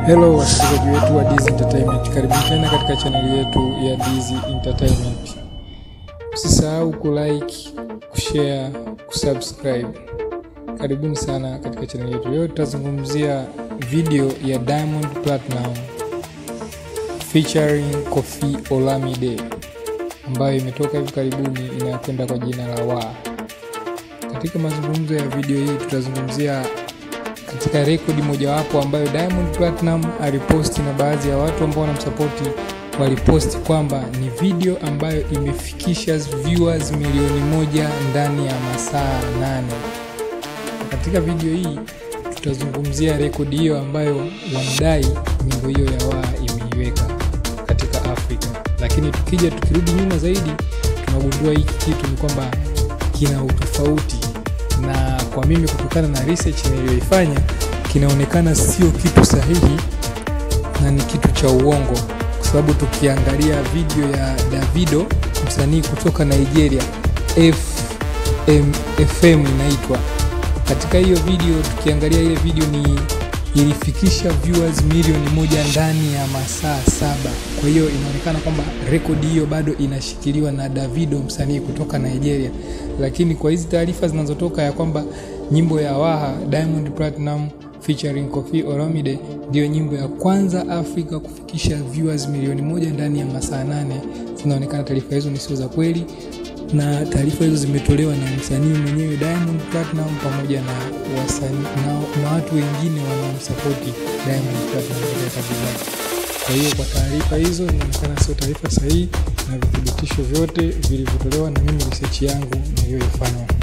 Hello wasikilizaji wetu wa Dizzy Entertainment, karibuni tena katika chaneli yetu ya Dizzy Entertainment. Usisahau kulike, kushare, kusubscribe. Karibuni sana katika chaneli yetu. Leo tutazungumzia video ya Diamond Platinum featuring Koffi Olomide ambayo imetoka hivi karibuni inayokwenda kwa jina la Wa. Katika mazungumzo ya video hii tutazungumzia katika rekodi mojawapo ambayo Diamond Platinum aliposti na baadhi ya watu ambao wanamsapoti waliposti kwamba ni video ambayo imefikisha viewers milioni moja ndani ya masaa nane. Katika video hii tutazungumzia rekodi hiyo ambayo wanadai nyimbo hiyo ya Waa imeiweka katika Afrika, lakini tukija tukirudi nyuma zaidi tunagundua hiki kitu ni kwamba kina utofauti na kwa mimi kutokana na research niliyoifanya kinaonekana sio kitu sahihi na ni kitu cha uongo, kwa sababu tukiangalia video ya Davido msanii kutoka Nigeria FM, FM inaitwa. Katika hiyo video tukiangalia ile video ni ilifikisha viewers milioni moja ndani ya masaa saba. Kwa hiyo inaonekana kwamba rekodi hiyo bado inashikiliwa na Davido msanii kutoka Nigeria, lakini kwa hizi taarifa zinazotoka ya kwamba nyimbo ya Waha Diamond Platinum featuring Koffi Olomide ndiyo nyimbo ya kwanza Afrika kufikisha viewers milioni moja ndani ya masaa nane, zinaonekana taarifa hizo ni sio za kweli na taarifa hizo zimetolewa na msanii mwenyewe Diamond Platinum pamoja na wasanii na, na watu wengine wanaomsapoti Diamond Platinum katika kazi zake. Kwa hiyo kwa taarifa hizo inaonekana sio taarifa sahihi na vithibitisho vyote vilivyotolewa na mimi research yangu niliyoifanya.